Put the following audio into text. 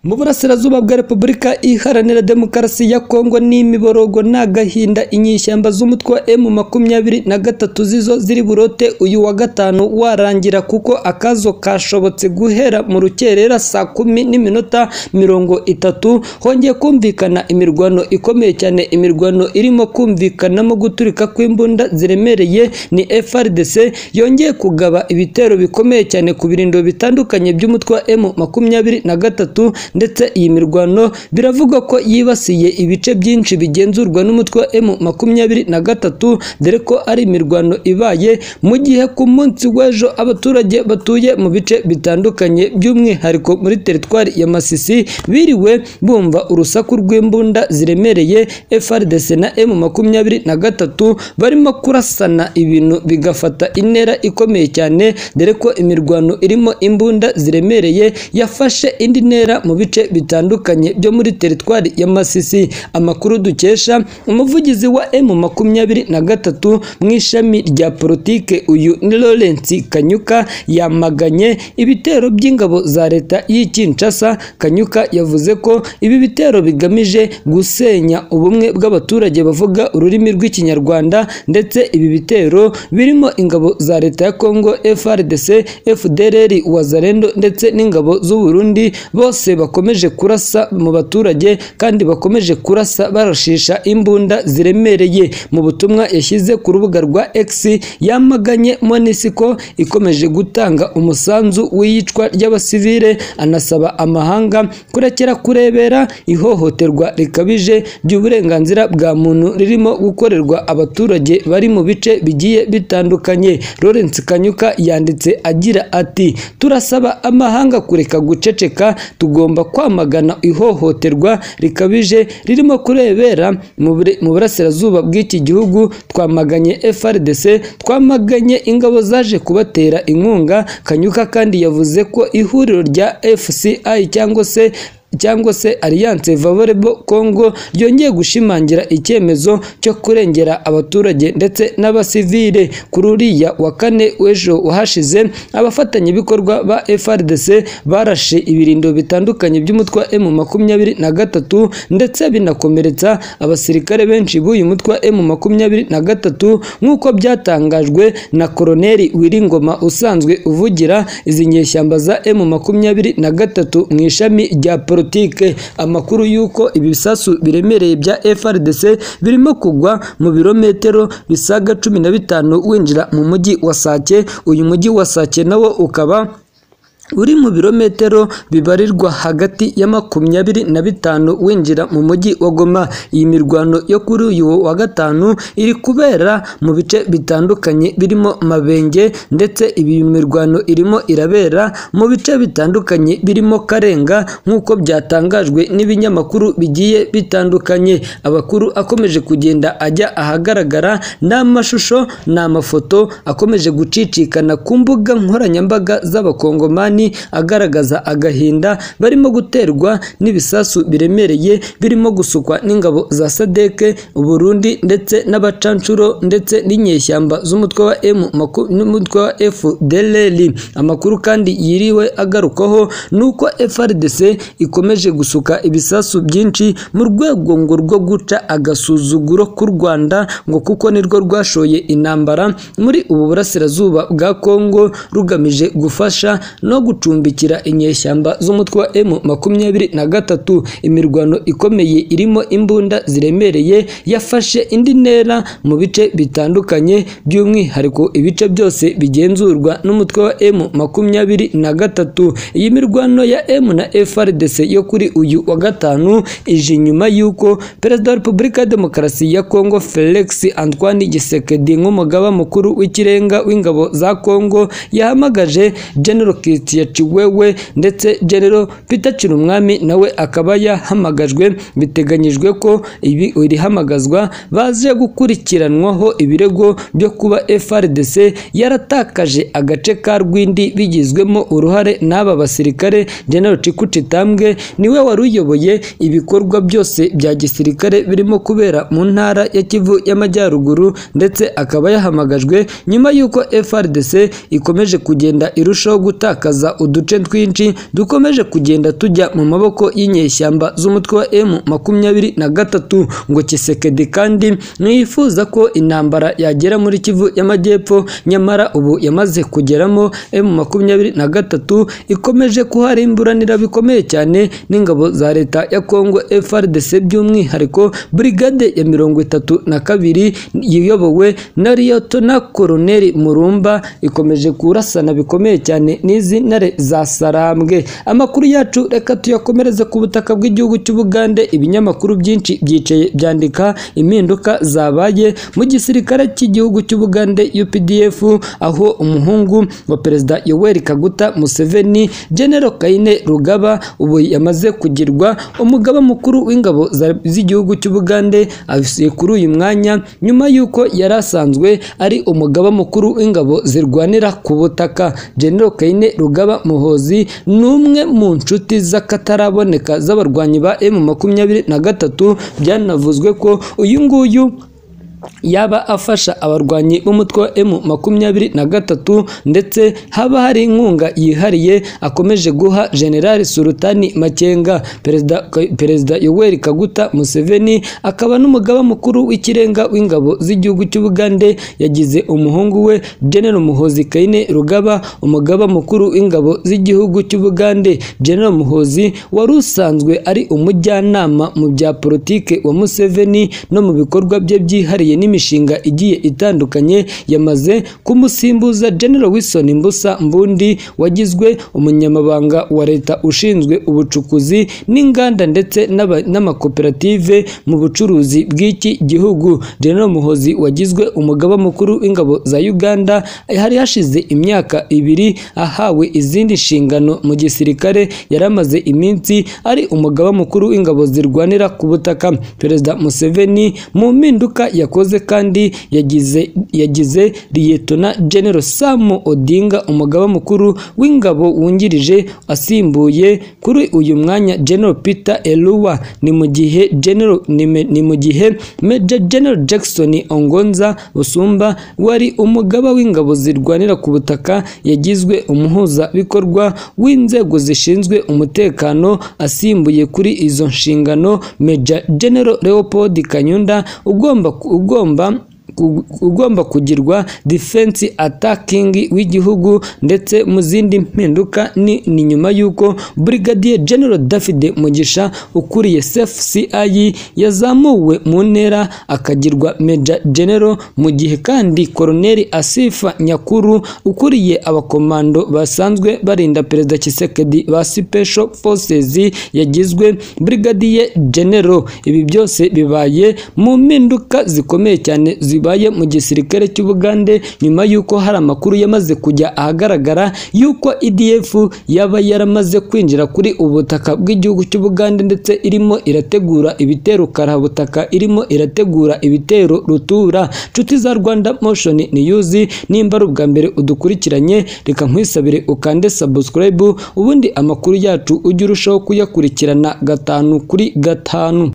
mu burasirazuba bwa repubulika iharanira demokarasi ya kongo ni imiborogo ni agahinda inyishyamba z'umutwe wa emu makumyabiri na gatatu zizo ziri burote uyu wa gatanu warangira kuko akazo kashobotse guhera mu rukerera saa kumi n'iminota mirongo itatu hongeye kumvikana imirwano ikomeye cyane imirwano irimo kumvikanamo guturika kw'imbunda ziremereye ni FRDC yongeye kugaba ibitero bikomeye cyane ku birindiro bitandukanye by'umutwe wa M makumyabiri na gatatu ndetse iyi mirwano biravugwa ko yibasiye ibice byinshi bigenzurwa n'umutwe wa M makumyabiri na gatatu dore ko ari imirwano ibaye mu gihe ku munsi w'ejo abaturage batuye mu bice bitandukanye by'umwihariko muri teritwari ya Masisi biriwe bumva urusaku rw'imbunda ziremereye FRDC na M makumyabiri na gatatu barimo kurasana ibintu bigafata intera ikomeye cyane dore ko imirwano irimo imbunda ziremereye yafashe indi ntera mu bice bitandukanye byo muri teritwari ya Masisi amakuru dukesha umuvugizi wa M makumyabiri na gatatu mu ishami rya politike uyu ni Lawrence Kanyuka yamaganye ibitero by'ingabo za leta y'i Kinshasa Kanyuka yavuze ko ibi bitero bigamije gusenya ubumwe bw'abaturage bavuga ururimi rw'ikinyarwanda ndetse ibi bitero birimo ingabo za leta ya Kongo FRDC FDLR Wazalendo ndetse n'ingabo z'u Burundi bose bakomeje kurasa mu baturage kandi bakomeje kurasa barashisha imbunda ziremereye mu butumwa yashyize ku rubuga rwa X yamaganye Monisco ikomeje gutanga umusanzu w'iyicwa ry'abasivile anasaba amahanga kurekera kurebera ihohoterwa rikabije ry'uburenganzira bwa muntu ririmo gukorerwa abaturage bari mu bice bigiye bitandukanye Lawrence Kanyuka yanditse agira ati turasaba amahanga kureka guceceka tugomba kwamagana ihohoterwa rikabije ririmo kurebera mu burasirazuba bw'iki gihugu twamaganye FRDC twamaganye ingabo zaje kubatera inkunga Kanyuka kandi yavuze ko ihuriro rya FCI cyangwa se cyangwa se Alliance Favorable Congo ryongeye gushimangira icyemezo cyo kurengera abaturage ndetse n'abasivile kuri uriya wa kane w'ejo wahashize abafatanyabikorwa ba FRDC barashe ibirindo bitandukanye by'umutwe wa M makumyabiri na gatatu ndetse binakomeretsa abasirikare benshi b'uyu mutwe wa M makumyabiri na gatatu nk'uko byatangajwe na Koloneli Wiringoma usanzwe uvugira izi nyeshyamba za M makumyabiri na gatatu mu ishami rya politike amakuru y'uko ibisasu biremereye bya FRDC birimo kugwa mu birometero bisaga cumi na bitanu winjira mu mujyi wa Sake uyu mujyi wa Sake nawo ukaba uri mu birometero bibarirwa hagati ya makumyabiri na bitanu winjira mu mujyi wa Goma iyi mirwano yo kuri uyu wa gatanu iri kubera mu bice bitandukanye birimo Mabenge ndetse ibi mirwano irimo irabera mu bice bitandukanye birimo Karenga nk'uko byatangajwe n'ibinyamakuru bigiye bitandukanye abakuru akomeje kugenda ajya ahagaragara n'amashusho n'amafoto akomeje gucicikana ku mbuga nkoranyambaga z'abakongomani agaragaza agahinda barimo guterwa n'ibisasu biremereye birimo gusukwa n'ingabo za sadeke uburundi ndetse n'abacanshuro ndetse n'inyeshyamba z'umutwe wa M n'umutwe wa FDLR amakuru kandi yiriwe agarukaho nuko FRDC ikomeje gusuka ibisasu byinshi mu rwego ngo rwo guca agasuzuguro k'u Rwanda ngo kuko nirwo rwashoye intambara muri ubu burasirazuba bwa Kongo rugamije gufasha no gucumbikira inyeshyamba z'umutwe wa M makumyabiri na gatatu imirwano ikomeye irimo imbunda ziremereye yafashe indi ntera mu bice bitandukanye by'umwihariko ibice byose bigenzurwa n'umutwe wa M makumyabiri na gatatu iyi mirwano ya M na FRDC yo kuri uyu wa gatanu ije nyuma y'uko perezida wa repubulika ya demokarasi ya Kongo Felix Antoine Gisekedi nk'umugaba mukuru w'ikirenga w'ingabo za Kongo yahamagaje General Christian Chiwewe ndetse General Peter Chirumwami nawe akaba yahamagajwe biteganyijwe ko ibi irihamagazwa baje gukurikiranwaho ibirego byo kuba FRDC yaratakaje agace ka Rwindi bigizwemo uruhare n'aba basirikare General Chikutitambwe niwe wari uyoboye ibikorwa byose bya gisirikare birimo kubera mu ntara ya Kivu y'Amajyaruguru ndetse akaba yahamagajwe nyuma y'uko FRDC ikomeje kugenda irushaho gutakaza kugeza uduce twinshi dukomeje kugenda tujya mu maboko y'inyeshyamba z'umutwe wa M makumyabiri na gatatu ngo Kisekedi kandi ntiyifuza ko intambara yagera muri Kivu y'Amajyepfo nyamara ubu yamaze kugeramo M makumyabiri na gatatu ikomeje kuharimburanira bikomeye cyane n'ingabo za leta ya Kongo FARDC by'umwihariko brigade ya mirongo itatu na kabiri iyobowe na Liyotona Koloneli Murumba ikomeje kurasana bikomeye cyane n'izi ntare za Sarambwe amakuru yacu reka tuyakomereze ku butaka bw'igihugu cy'Ubugande ibinyamakuru byinshi byicaye byandika impinduka zabaye mu gisirikare cy'igihugu cy'Ubugande UPDF aho umuhungu wa perezida Yoweri Kaguta Museveni General Kaine Rugaba ubu yamaze kugirwa umugaba mukuru w'ingabo za- z'igihugu cy'Ubugande avuye kuri uyu mwanya nyuma y'uko yari asanzwe ari umugaba mukuru w'ingabo zirwanira ku butaka General Kaine Rugaba Muhozi ni umwe mu nshuti z'akataraboneka z'abarwanyi ba M makumyabiri na gatatu byanavuzwe ko uyu nguyu yaba afasha abarwanyi b'umutwe wa M makumyabiri na gatatu ndetse haba hari inkunga yihariye akomeje guha General Sultani Makenga perezida perezida Yoweri Kaguta Museveni akaba n'umugaba mukuru w'ikirenga w'ingabo z'igihugu cy'Ubugande yagize umuhungu we General Muhozi Kaine Rugaba umugaba mukuru w'ingabo z'igihugu cy'Ubugande General Muhozi wari usanzwe ari umujyanama mu bya politike wa Museveni no mu bikorwa bye byihariye n'imishinga igiye itandukanye yamaze kumusimbuza General Wilson Mbusa Mbundi wagizwe umunyamabanga wa leta ushinzwe ubucukuzi n'inganda ndetse n'aba- n'amakoperative mu bucuruzi bw'iki gihugu General Muhozi wagizwe umugaba mukuru w'ingabo za Uganda hari hashize imyaka ibiri ahawe izindi nshingano mu gisirikare yari amaze iminsi ari umugaba mukuru w'ingabo zirwanira ku butaka Perezida Museveni mu mpinduka yakoze kandi yagize yagize Liyetona General Sam Odinga umugaba mukuru w'ingabo wungirije asimbuye kuri uyu mwanya General Peter Eluwa ni mu gihe General ni me- ni mu gihe Major General Jackson Ongonza Busumba wari umugaba w'ingabo zirwanira ku butaka yagizwe umuhuzabikorwa w'inzego zishinzwe umutekano asimbuye kuri izo nshingano Major General Leopold Kanyunda ugomba ugomba ugomba kugirwa defense attacking w'igihugu ndetse mu zindi mpinduka ni, ni nyuma y'uko Brigadier General David Mugisha ukuriye CFCI yazamuwe mu ntera akagirwa Major General mu gihe kandi Colonel Asifa Nyakuru ukuriye abakomando basanzwe barinda Perezida Kisekedi ba Special Forces yagizwe Brigadier General ibi byose bibaye mu mpinduka zikomeye cyane zibaye mu gisirikare cy'Ubugande nyuma y'uko hari amakuru yamaze kujya ahagaragara y'uko EDF yaba yaramaze kwinjira kuri ubutaka bw'igihugu cy'Ubugande ndetse irimo irategura ibitero karabutaka irimo irategura ibitero rutura nshuti za Rwanda Motion News nimba ari ubwa mbere udukurikiranye reka nkwisabire ukande subscribe ubundi amakuru yacu ujye urushaho kuyakurikirana gatanu kuri gatanu